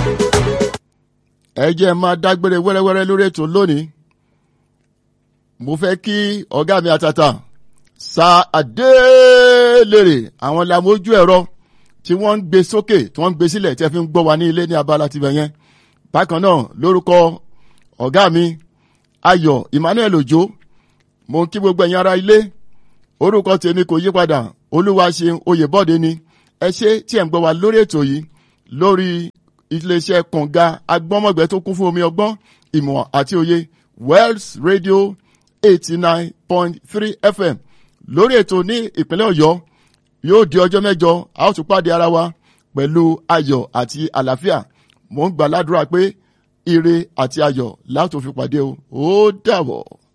ẹ jẹ́ máa dágbére wẹ́rẹ́wẹ́rẹ́ lórí ètò lónìí mo fẹ́ kí ọ̀gá mi àtàtà sa àdélèrè àwọn làmójú ẹ̀rọ tí wọ́n ń gbé sókè tí wọ́n ń gbé sílẹ̀ tí ẹ fi ń gbọ́ wa ní ilé ní abala tibẹ̀ yẹn bákan náà lórúkọ ọ̀gá mi ayọ̀ emmanuel òjó mo ń kí gbogbo ẹ̀yin ará ilé orúkọ tèmi kò yí padà olúwa ṣe oyèbọ́dé ni ẹ ṣe tí ẹ̀ ń gbọ́ wa lórí ètò yìí lórí iléeṣẹ́ kànga agbọ́mọ̀gbẹ́ tó kún fún omi ọgbọ́n ìmọ̀ àti òye wells radio eighty nine point three fm lórí ètò ní ìpínlẹ̀ ọ̀yọ́ yóò di ọjọ́ mẹ́jọ a ó tún pàdé ara wa pẹ̀lú ayọ̀ àti àlàáfíà mò ń gbàládùra pé ire àti ayọ̀ láti fi pàdé o ó dàbọ̀.